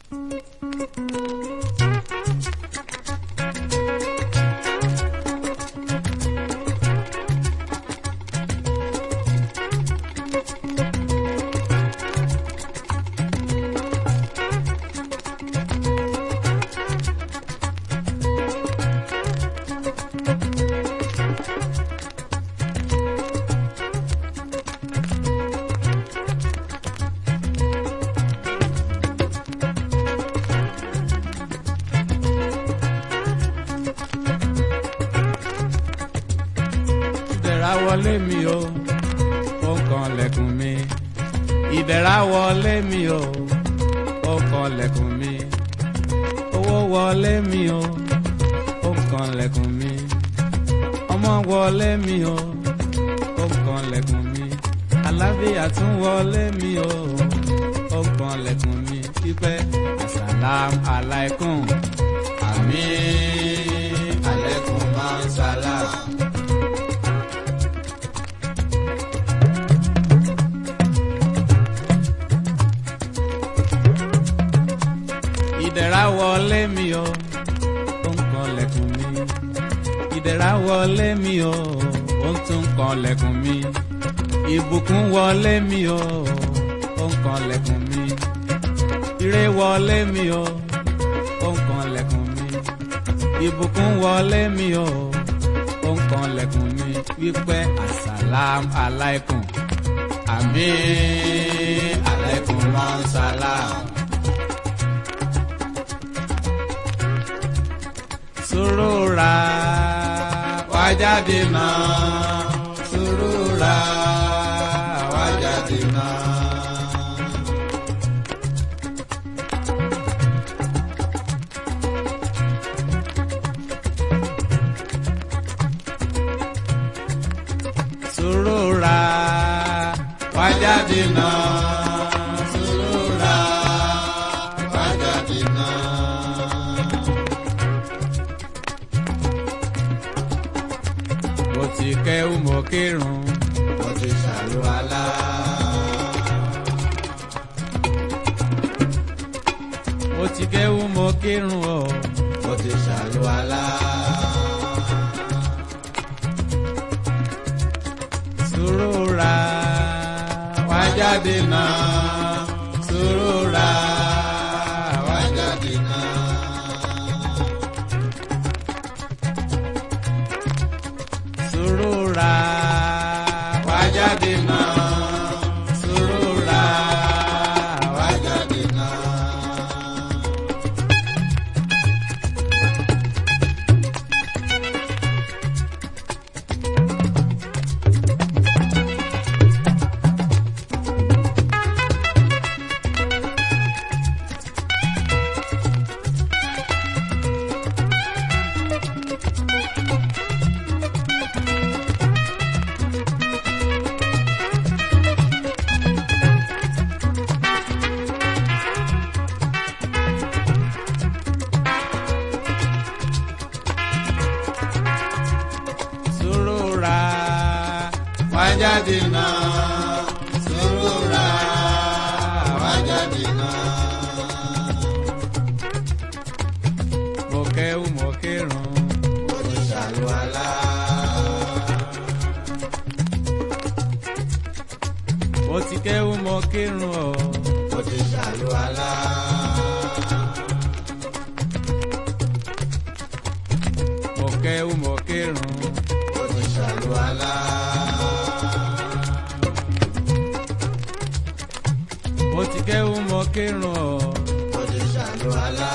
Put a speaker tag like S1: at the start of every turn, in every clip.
S1: ìdẹ̀ra wọlé mi o ó kan lẹ̀kùn mi ìdẹ̀ra wọlé mi o ó kan lẹ̀kùn mi owó wọlé mi o ó kan lẹ̀kùn mi ọmọ wọlé mi o ó kan lẹ̀kùn mi alábíyà tún wọlé mi o ó kan lẹ̀kùn mi pípẹ́ asàlám aláìkùn àmì alẹ́kùn máa ń sálà. ìdẹ̀ra wọlé mi o ó ń kan lẹ̀kùn mi ìdẹ̀ra wọlé mi o ó ń tún kan lẹ̀kùn mi ìbùkún wọlé mi o ó ń kan lẹ̀kùn mi ire wọlé mi o ó ń kan lẹ̀kùn mi ìbùkún wọlé mi o ó ń kan lẹ̀kùn mi wípé asàlám aláìkùn àmì aláìkùn máa ń sálám. Surura wájáde náà surura wájáde náà. Surura wájáde náà surura wájáde náà. mo ti kẹ́wù mo kírun mo ti ṣàlùwàlá. mo ti kẹ́wù mo kírun o mo ti ṣàlùwàlá. Surura wá jáde náà surura wá jáde náà. Surura wájáde náà. Surura wájáde náà. Surura wájáde náà. Surura wájáde náà. Mo kẹ́wù mo kírun. Mo ti ṣàlùwàlá. Mo ti kẹ́wù mo kírun o. Mo ti ṣàlùwàlá. Mo kẹ́wù mo kírun. Mo ti ṣàlùwàlá. Mo ti kẹ́wù mo kírun o. Mo ti ṣàlùwàlá.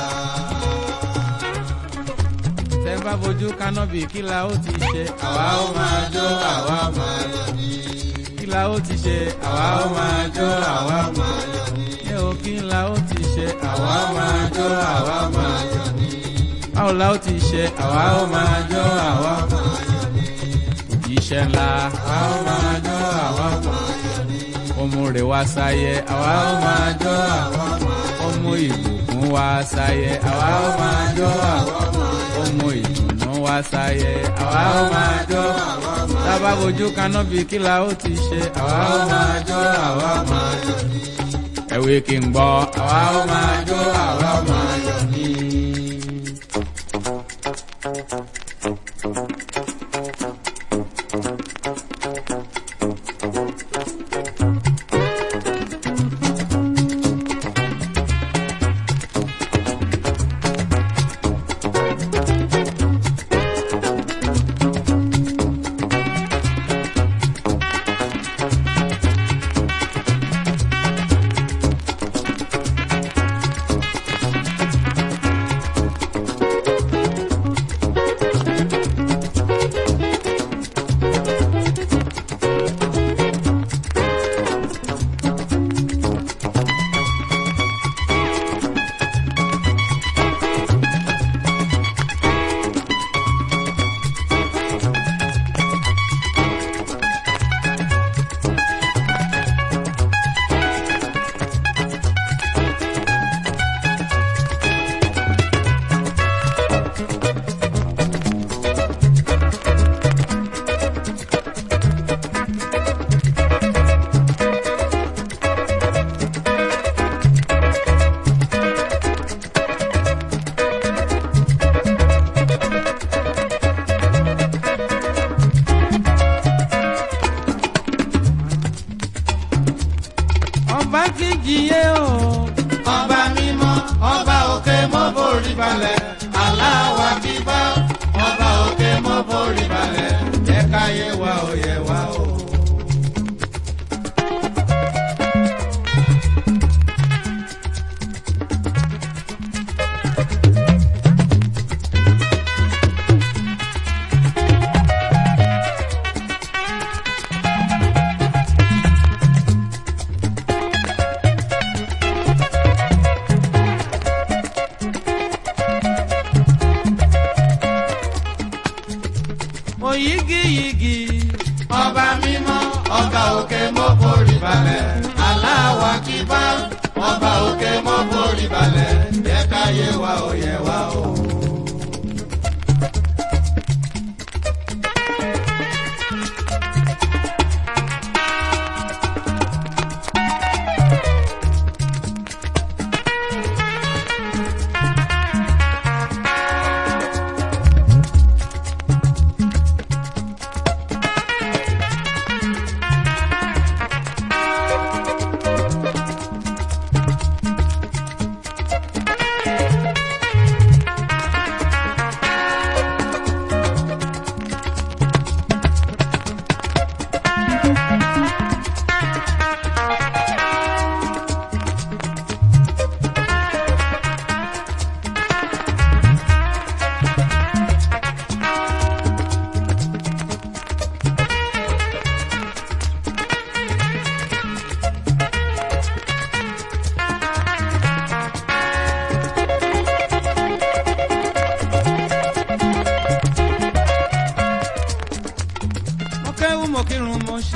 S1: Tẹ́ bá fojú kánábì kí la ó ti ṣe. Àwa ó máa jó àwa máa yọ̀ ní. Kí la ó ti ṣe. Àwa ó máa jó àwa máa yọ̀ ní. Ẹ ò kí la ó ti ṣe. Àwa máa jó àwa máa yọ̀ ní. Báwo la ó ti ṣe. Àwa ó máa jó àwa máa yọ̀ ní. Òjíṣẹ́ ńlá. Àwa ó máa jó àwa máa yọ̀ ní. Ọmọ rẹ̀ wá sáyé. Àwa ó máa jó àwa máa yọ̀ ní. Ọmọ ìbùkún wá sáyé. Àwa ó máa jó àwa máa yọ̀ ní. Ọmọ ìdùnnú wá sáyé. Àwa ó máa jó àwa máa yọ̀ ní. Tábà fojú kanábì kí la ó ti ṣe. Àwa ó máa jó àwa máa yọ̀ ní. Ẹ̀wé kí n gbọ́. Àwa ó máa jó àwa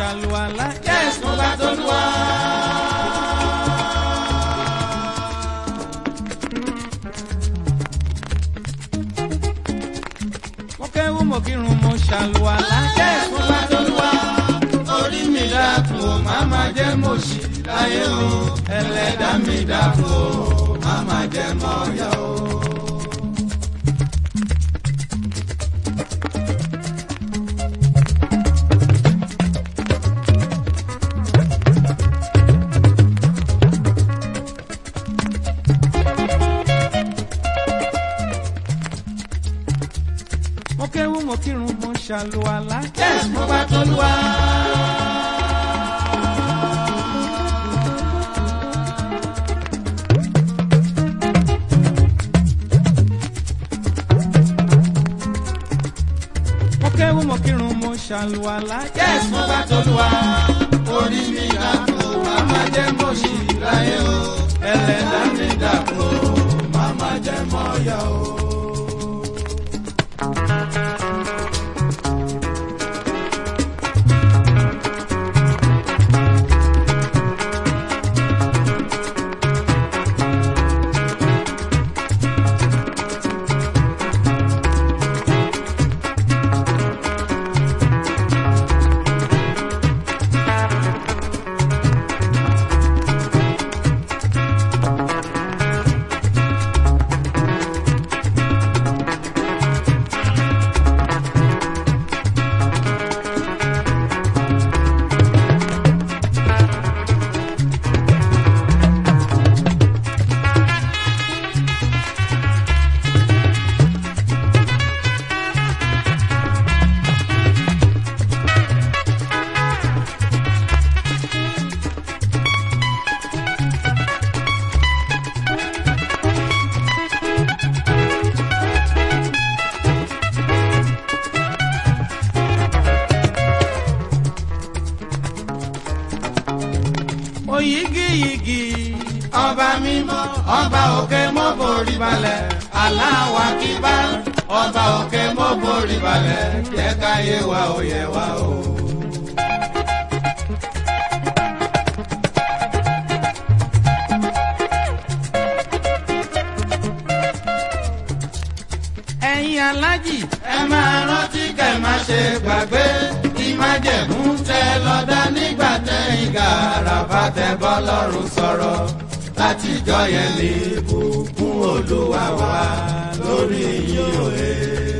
S1: ṣàlùwàlá.
S2: yes mo bá tolúwa.
S1: mo kéwú mo kírun mo ṣàlùwàlá.
S2: yes mo bá tolúwa. orí mi dákun o má má jẹ́ mo ṣì láyé o. ẹlẹ́dàá mi dákun o má má jẹ́ mọ́ yá o.
S1: mo kéwú mo kírun mo ṣàlùwàlá.
S2: yes mo bá tolúwa.
S1: mo kéwú mo kírun mo ṣàlùwàlá.
S2: yes mo bá tolúwa. orí mi dákun o má má jẹ́ mo ṣì láyé o. ẹlẹ́dàá mi dákun o má má jẹ́ mọ́ yá o.
S1: oyigiyigi.
S2: ọba mímọ́ ọba òkè mọ́ borí balẹ̀ aláwa kíbá ọba òkè mọ́ borí balẹ̀ jẹ́ ká yé wa ó yẹ wa o.
S1: ẹ̀yin alájì.
S2: ẹ máa rántí kẹ́ má ṣe gbàgbé ìmájẹ̀mú tẹ lọ́dá nígbà tẹ̀yìn gàràbà tẹ bọ́ lọ́rùn sọ̀rọ̀ látijọ́ yẹn ní ìbùkún olúwa wà lórí yín òye.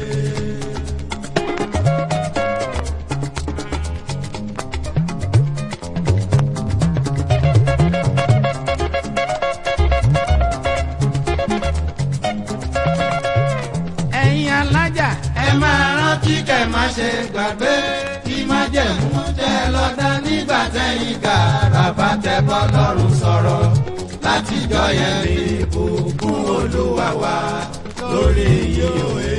S1: ẹ̀yin alájà.
S2: ẹ máa rántí kẹ́ má ṣe gbàgbé ìmájẹ̀mú tẹ lọ́dá nígbà tẹ̀yìn gàràbà tẹ bọ́ lọ́rùn sọ̀rọ̀ látijọ́ yẹn ní ìbùkún olúwa wà lórí yín òye.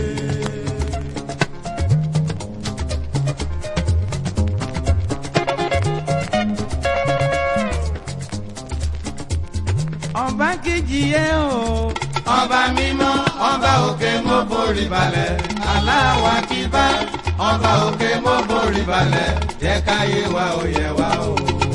S1: ọba kejì yẹ o.
S2: ọba mímọ́ ọba òkè mo borí balẹ̀ aláwa kíbá ọba òkè mo borí balẹ̀ jẹ́ káyé wa ó yẹ wa o.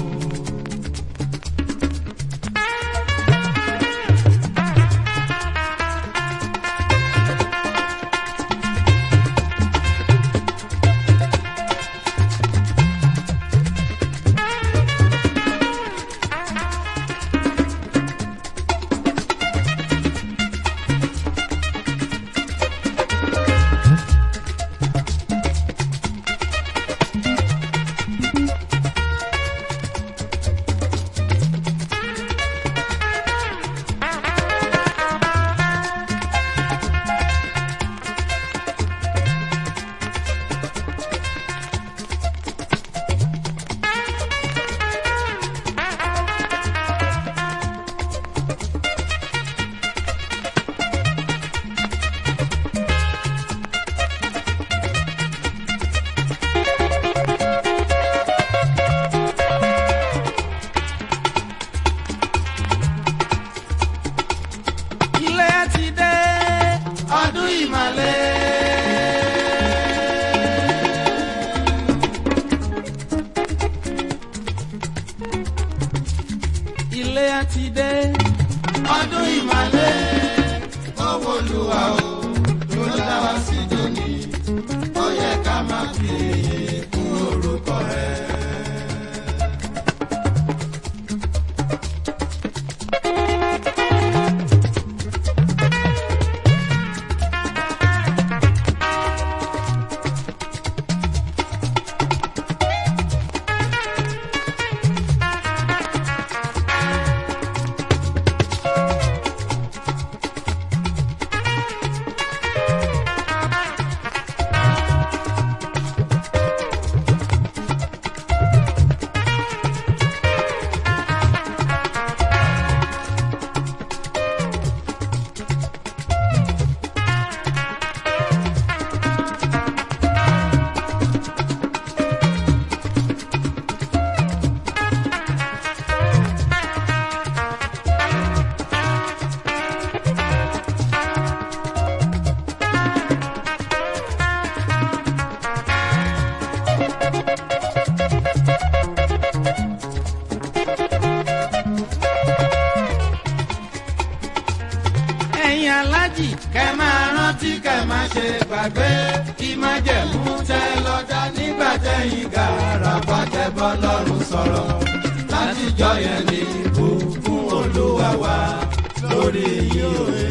S1: ilé ti dé.
S2: ọdún ìmàlẹ́. ọdún ìmàlẹ́ owó olúwa o ló dá wa sí dòní ó yẹ ká máa fi èyí kún orúkọ rẹ. ẹ̀yin alájì kẹ́ máa rántí kẹ́ máa ṣe gbàgbé kí má jẹ̀mú tẹ lọ́jà nígbà tẹ̀yìn gàràbà tẹ bọ́ lọ́rùn sọ̀rọ̀ láti jọ yẹn ní ìbùkún olúwa wa lórí yìí òye.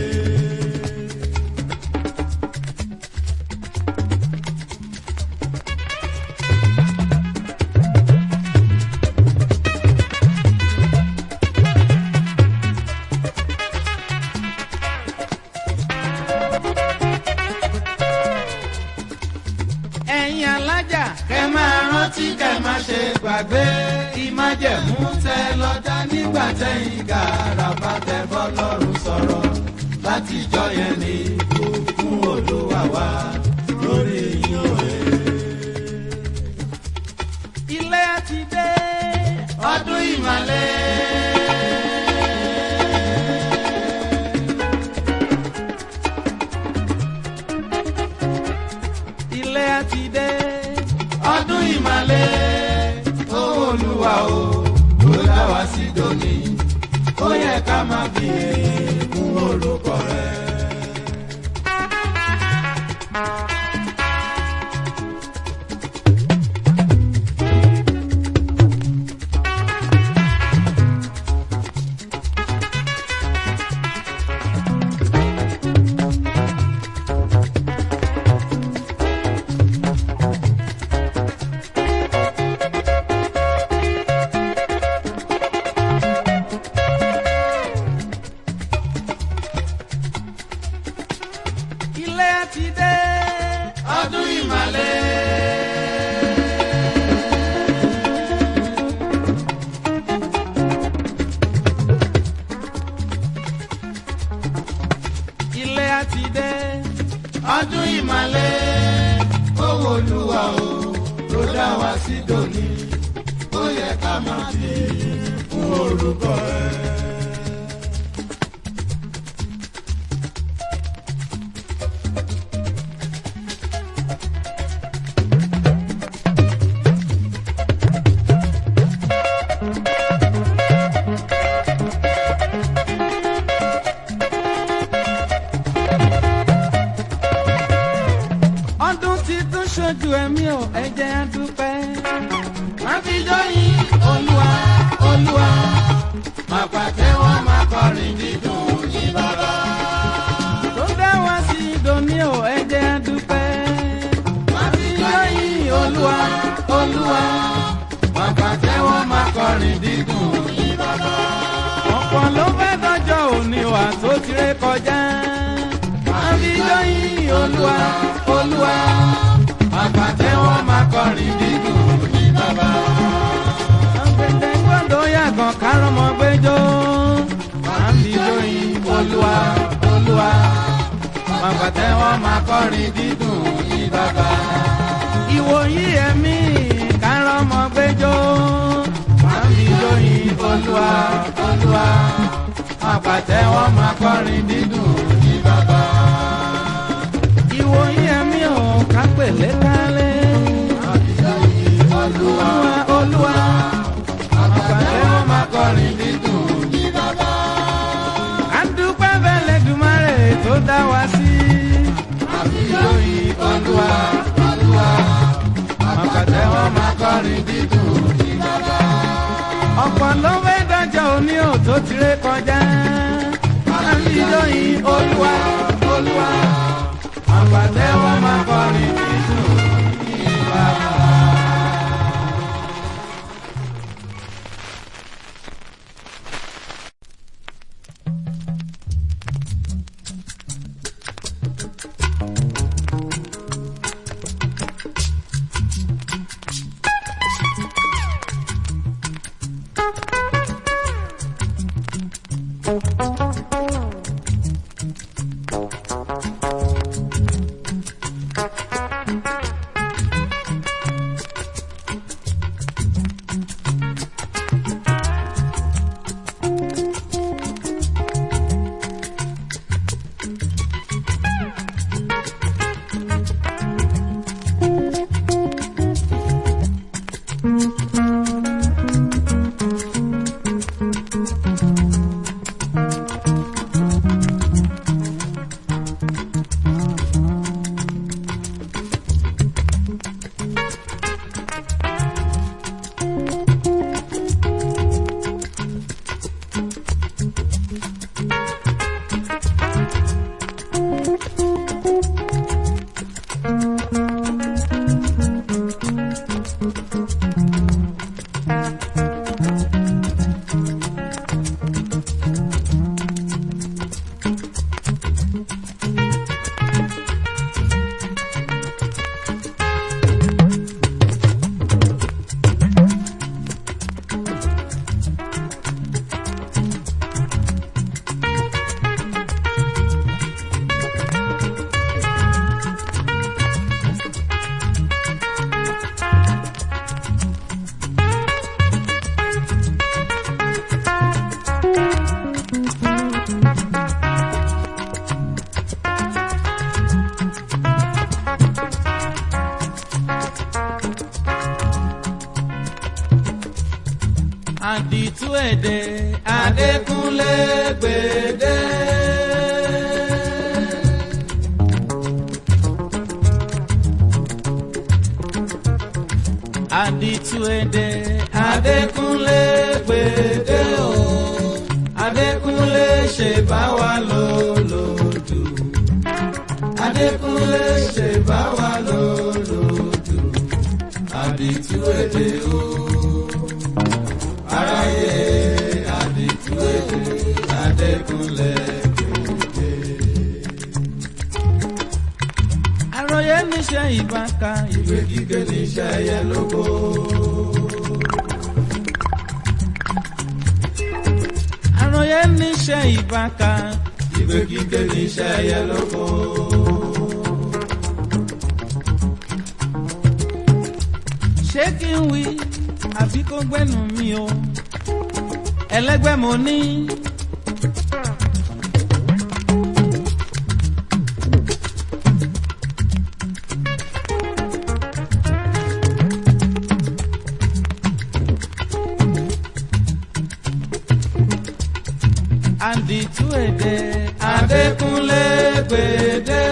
S2: ẹ̀yin alájà. kẹ́ máa rántí kẹ́ máa ṣe gbàgbé ìmájẹ̀mú tẹ lọ́jà nígbà tẹ̀yìn gàràbà tẹ bọ́ lọ́rùn sọ̀rọ̀ láti jọ yẹn ní ìbùkún olúwa wa lórí yín òye.
S1: ilé ti dé.
S2: ọdún ìmàlẹ́.
S1: ilé ti dé.
S2: ọdún ìmàlẹ́ owó olúwa o ló dá wa sí dòní ó yẹ ká máa fi èyí kún orúkọ rẹ.
S1: ilé ti dé.
S2: ọdún ìmàlẹ́.
S1: ilé ti dé.
S2: ọdún ìmàlẹ́ owó olúwa o ló dá wa sí dòní ó yẹ ká máa fi èyí kún orúkọ rẹ.
S1: ọdún ti tún ṣojú ẹ̀mí o ẹ jẹ́ á dúpẹ́.
S2: má fi jọyìn olúwa olúwa má pàtẹ́wọ́ má kọrin dídùn yín bàbá.
S1: tó dá wá sí dòní o ẹ jẹ́ á dúpẹ́.
S2: má fi jọyìn olúwa olúwa má pàtẹ́wọ́ má kọrin dídùn yín bàbá.
S1: ọ̀pọ̀ ló fẹ́ dọ́jọ́ òní wà tó ti ré kọjá.
S2: má fi jọyìn olúwa olúwa má pàtẹ́wọ́ má kọrin dídùn yín bàbá.
S1: àgbẹ̀dẹ̀ gbọ́dọ̀ yàgàn kárọ̀mọ́ gbẹ́jọ́.
S2: má fi jọyìn olúwa olúwa má pàtẹ́wọ́ má kọrin dídùn yín bàbá.
S1: ìwòyí ẹ̀mí kárọ̀mọ́ gbẹ́jọ́.
S2: má fi jọyìn olúwa olúwa má pàtẹ́wọ́ má kọrin dídùn yín bàbá.
S1: ìwòyí ẹ̀mí ò kápẹ̀lẹ́ kálẹ̀.
S2: má fi jọyìn olúwa
S1: olúwa olúwa
S2: má pàtẹ́wọ́ má kọrin dídùn yín bàbá.
S1: adú dá wa sí. àfihàn olúwa olúwa àpàtẹ́wọ́ máa kọrin dídùn ní bàbá. ọ̀pọ̀ ló fẹ́ dájọ́ òní ò tó ti ré kọjá. àfihàn olúwa olúwa àpàtẹ́wọ́ máa kọrin dídùn ní bàbá. àdìtú èdè Adékúnlé gbèdé. àdìtú èdè Adékúnlé gbèdé o Adékúnlé ṣe bá wa lò lòdù Adékúnlé ṣe bá wa lò lòdù àdìtú èdè o aráyé àdìtú èdè Adékúnlé gbèdé. àròyé níṣẹ́ ìbáka ìwé kíké níṣẹ́ yẹn lóko. àròyé níṣẹ́ ìbáka ìwé kíké níṣẹ́ yẹn lóko. ṣé kí n wí àbí kó gbẹ́nu mi o ẹlẹ́gbẹ́ mo ní. àdìtú èdè Adékúnlé gbèdé.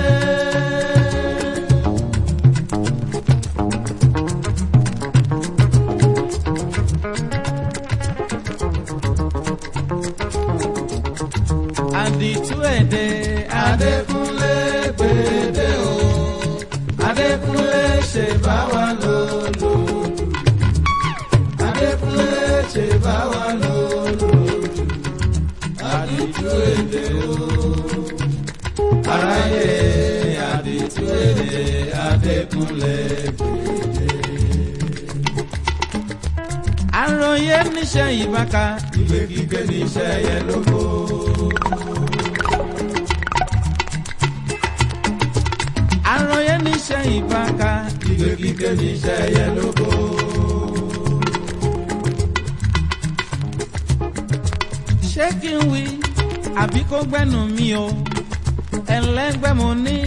S1: àdìtú èdè Adékúnlé gbèdé o Adékúnlé ṣe bá wa lò lòdù Adékúnlé ṣe bá wa lò lòdù àdìtú èdè o aráyé àdìtú èdè Adékúnlé gbèdé. àròyé níṣẹ́ ìbáka ìwé kíké níṣẹ́ yẹn lóko. àròyé níṣẹ́ ìbáka ìwé kíké níṣẹ́ yẹn lóko. ṣé kí n wí àbí kó gbẹ́nu mi o ẹlẹ́gbẹ́ mo ní.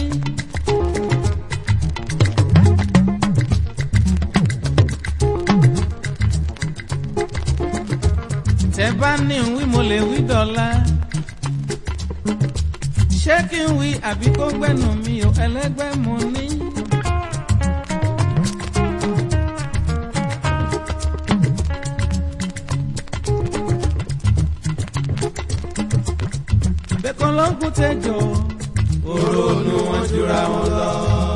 S1: tẹ́ bá ní wí mo lè wí dọ́là ṣé kí n wí àbí kó gbẹ́nu mi ò ẹlẹ́gbẹ́ mo ní. bẹ́ẹ̀kan ló ń kú tẹ́jọ́
S2: òrónú wọn jura wọn lọ.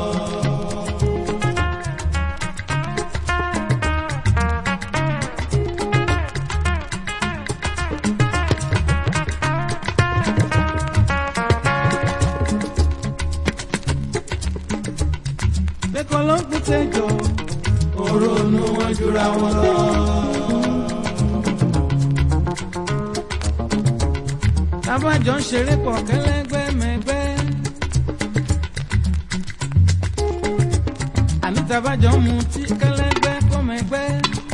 S1: bẹ́ẹ̀kan ló ń kú tẹ́jọ́
S2: òrónú wọn jura wọn lọ.
S1: tábàjọ́ ń ṣeré pọ̀ kẹ́lẹ́gbẹ́ mẹ́gbẹ́. àní tábàjọ́ ń mutí kẹ́lẹ́gbẹ́ kó mẹ́gbẹ́.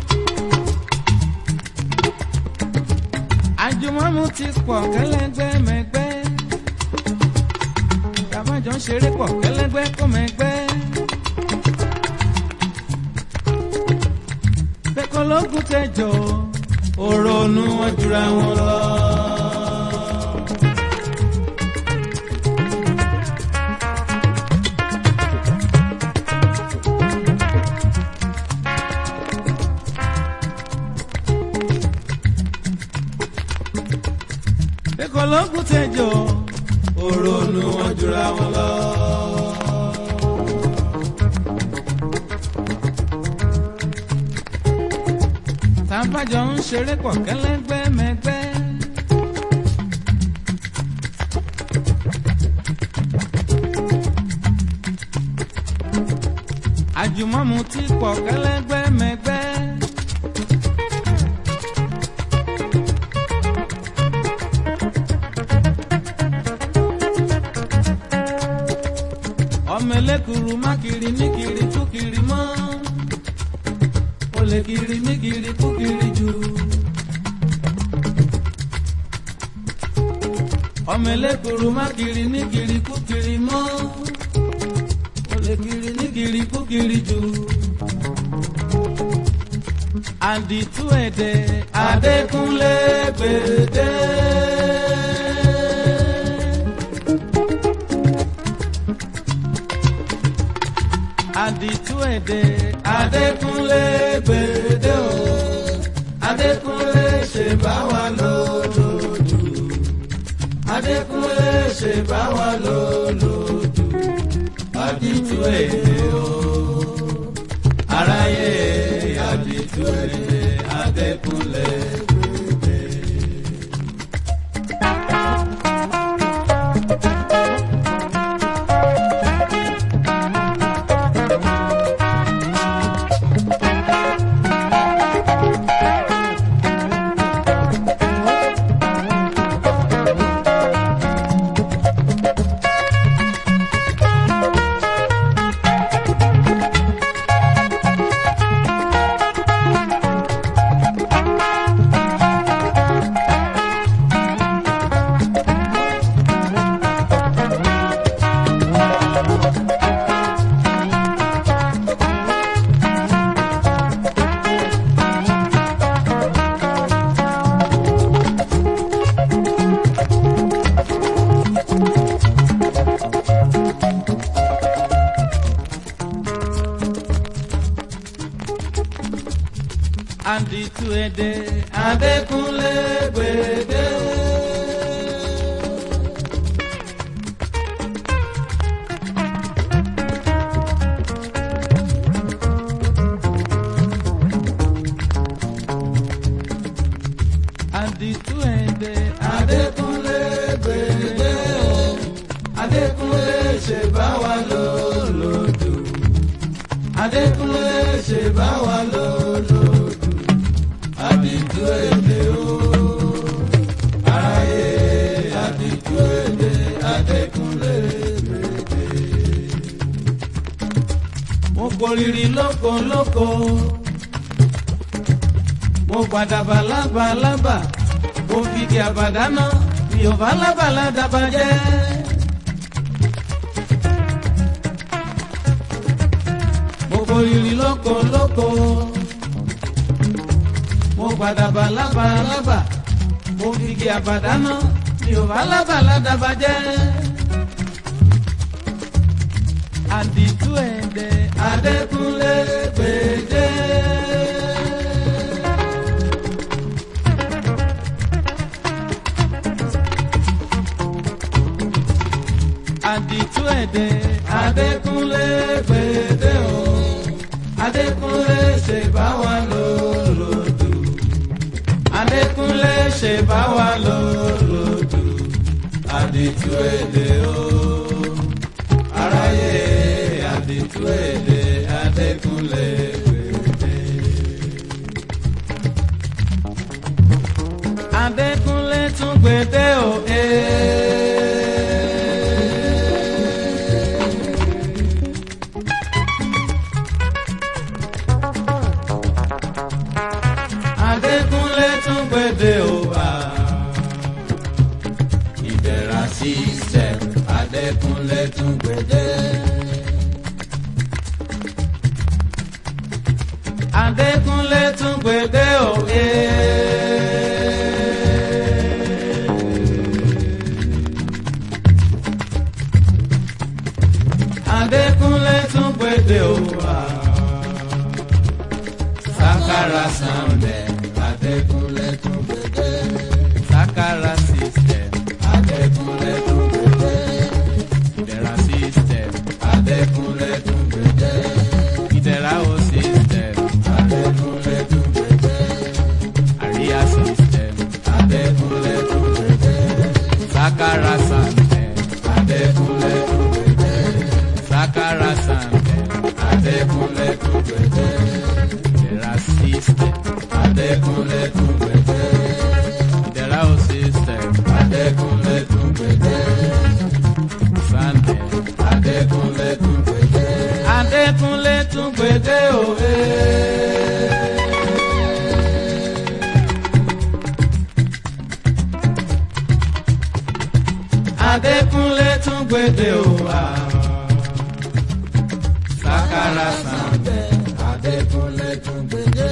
S1: àjùmọ̀ mutí pọ̀ kẹ́lẹ́gbẹ́ mẹ́gbẹ́. tábàjọ́ ń ṣeré pọ̀ kẹ́lẹ́gbẹ́ kó mẹ́gbẹ́. bẹ́ẹ̀kọ́ ló kú tẹ́jọ́
S2: òrónú wọn jura wọn lọ.
S1: bẹ́ẹ̀kọ́ ló kú tẹ́jọ́
S2: òrónú wọn jura wọn lọ.
S1: tábàjọ́ ń ṣeré pọ̀ kẹ́lẹ́gbẹ́ mẹ́gbẹ́. àjùmọ̀mù ti pọ̀ kẹ́lẹ́gbẹ́ mẹ́gbẹ́. ọmọ ẹlẹ́kùrú má kiri ní kiri tú kiri mọ́ ó lè kiri ní kiri kú kiri jù. ọmọ ẹlẹ́kùrú má kiri ní kiri kú kiri mọ́ ó lè kiri ní kiri kú kiri jù. àdìtú ẹ̀dẹ̀ Adékúnlé gbèdé. àdìtú ẹ̀dẹ̀
S2: Adékúnlé gbèdé o. Adékúnlé ṣe bá wa lòlòdù. Adékúnlé ṣe bá wa lòlòdù. Àdìtú èdè o. Aráyé àdìtú èdè Adékúnlé gbèdé.
S1: àdìtú ẹ̀dẹ̀
S2: Adékúnlé gbèdé.
S1: àdìtú ẹ̀dẹ̀
S2: Adékúnlé gbèdé o. Adékúnlé ṣe bá wa lòlòdù. Adékúnlé ṣe bá wa lòlòdù. Àdìtú èdè o. Aráyé àdìtú èdè Adékúnlé gbèdé.
S1: mo kórìrì lóko lóko mo gbàdàbà lábàlábà mo fìdí àbàdánà mi ò bá lábàlá dàbà jẹ́. mo kórìrì lóko lóko mo gbàdàbà lábàlábà mo fìdí àbàdánà mi ò bá lábàlá dàbà jẹ́. àdìtú ẹ̀dẹ̀
S2: Adékúnlé gbèdé.
S1: àdìtú ẹ̀dẹ̀
S2: Adékúnlé gbèdé o. Adékúnlé ṣe bá wa lòlòdù. Adékúnlé ṣe bá wa lòlòdù. Àdìtú èdè o. Aráyé àdìtú èdè Adékúnlé gbèdé.
S1: Adékúnlé tún gbèdé o.
S2: Adékúnlé tún gbèdé o bá. Ìbẹ̀rà system Adékúnlé tún gbèdé.
S1: Adékúnlé tún gbèdé o.
S2: Adékúnlé tún gbèdé o bá. Sakara Sàmbẹ̀ Adékúnlé tún gbèdé.
S1: Sakara system
S2: Adékúnlé tún gbèdé.
S1: ìdẹ̀ra system
S2: Adékúnlé tún gbèdé.
S1: ìdẹ̀ra o system
S2: Adékúnlé tún gbèdé.
S1: àríyá system
S2: Adékúnlé tún gbèdé.
S1: Sakara system
S2: Adékúnlé tún gbèdé.
S1: Sakara system
S2: Adékúnlé tún gbèdé.
S1: ìdẹ̀ra system
S2: Adékúnlé tún gbèdé.
S1: ìdẹ̀ra o system
S2: Adékúnlé tún gbèdé.
S1: sandem
S2: Adékúnlé tún gbèdé.
S1: Adékúnlé tún gbèdé o.
S2: Adékúnlé tún gbèdé o wá. Sakara Sàmbẹ̀ Adékúnlé tún gbèdé.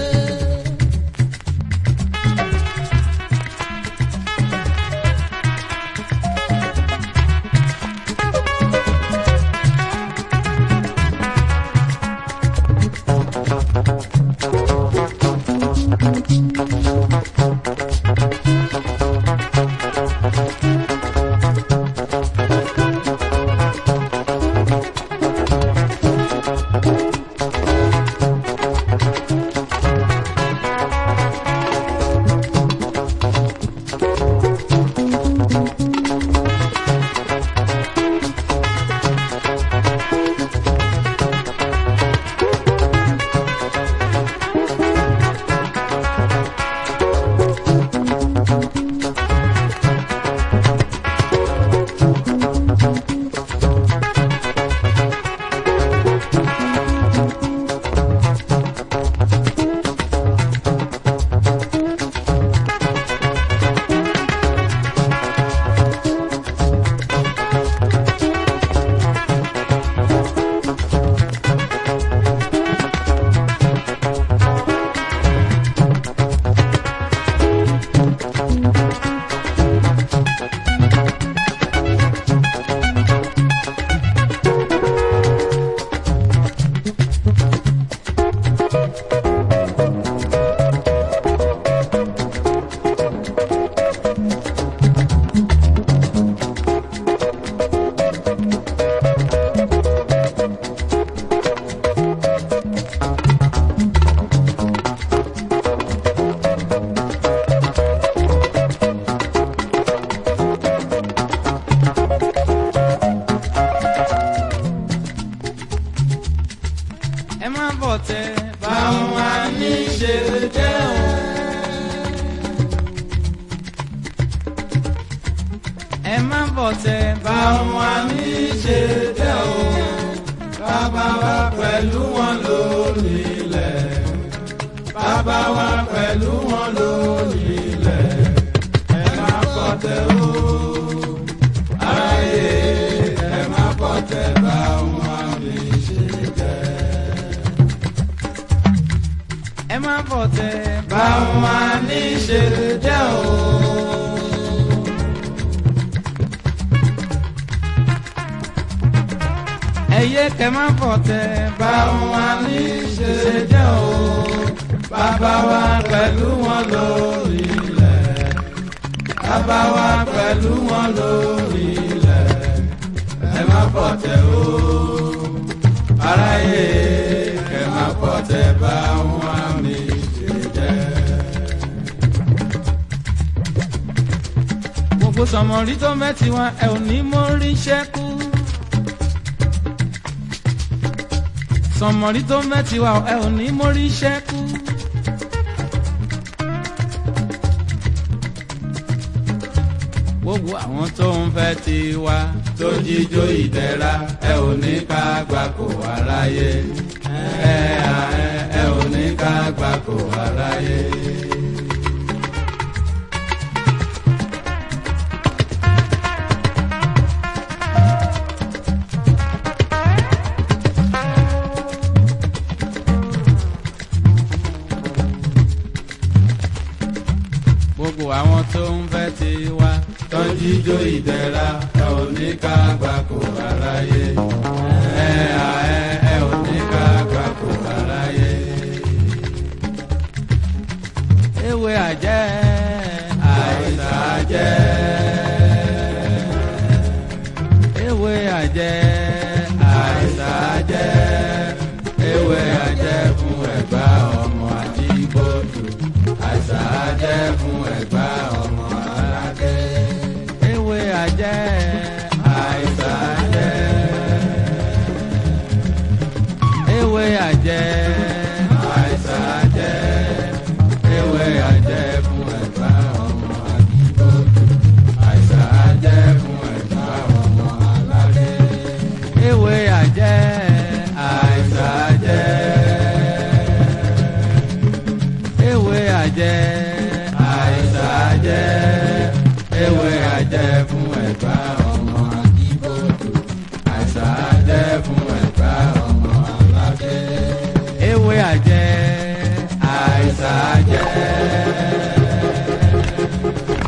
S1: Ẹ má bọ̀ tẹ́
S2: Báwọn á ní ṣe jẹ́ o.
S1: ẹ má bọ̀ tẹ́
S2: Báwọn á ní ṣe jẹ́ o. Bàbá wa pẹ̀lú wọn lórí ilẹ̀. Bàbá wa pẹ̀lú wọn lórí ilẹ̀. Ẹ má kọ́ tẹ o. Ayé ẹ má kọ́ tẹ báwọn á ní ṣe jẹ́.
S1: ẹ má bọ̀ tẹ́
S2: Báwọn á ní ṣe jẹ́ o.
S1: ẹ ẹyẹ kẹ má fọ̀tẹ̀ bá wọn ní ṣe jẹ́ o bàbá wa pẹ̀lú wọn lórí ilẹ̀ bàbá wa pẹ̀lú wọn lórí ilẹ̀ ẹ má fọ̀tẹ̀ o aráyé kẹ má fọ̀tẹ̀ bá wọn ní ṣe jẹ́. gbogbo sọmọrí tó mẹ́tì wọn ẹ ò ní mórí ṣẹ́kù. sọmọrí tó mẹ́tì wa ẹ ò ní mórí ṣẹ́kù. gbogbo àwọn tó ń fẹ́ ti wá tó jíjó ìdẹ́ra ẹ ò ní ká gbà kó aráyé ẹ ẹ ẹ ò ní ká gbà kó aráyé. gbogbo àwọn tó ń fẹ́ ti wá tó ń jíjó ìdẹ́ra ẹ ò ní ká gbà kó aráyé ẹ à ẹ ẹ ò ní ká gbà kó aráyé. ewé àjẹ́ àìsàn àjẹ́ ewé àjẹ́ àìsàn àjẹ́ ewé àjẹ́ fún ẹ̀gbá ọmọ àdìgbòdù àìsàn àjẹ́ fún ẹ̀gbá ọmọ alágẹ̀. ewé àjẹ́ àìsàn àjẹ́. ewé àjẹ́ àìsàn àjẹ́. ewé àjẹ́ fún ẹ̀gbá ọmọ àdìgbòdù àìsàn àjẹ́ fún ẹ̀gbá ọmọ alágẹ̀. ewé àjẹ́ àìsàn àjẹ́ ewé àjẹ́ àìsàn àjẹ́ ewé àjẹ́ fún ẹ̀gbá ọmọ àdìbòdò àìsàn àjẹ́ fún ẹ̀gbá ọmọ aládé. ewé àjẹ́ àìsàn àjẹ́.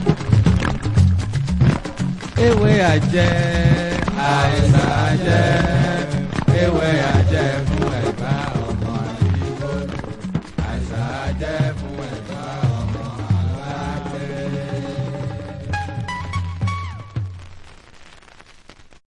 S1: ewé àjẹ́ àìsàn àjẹ́.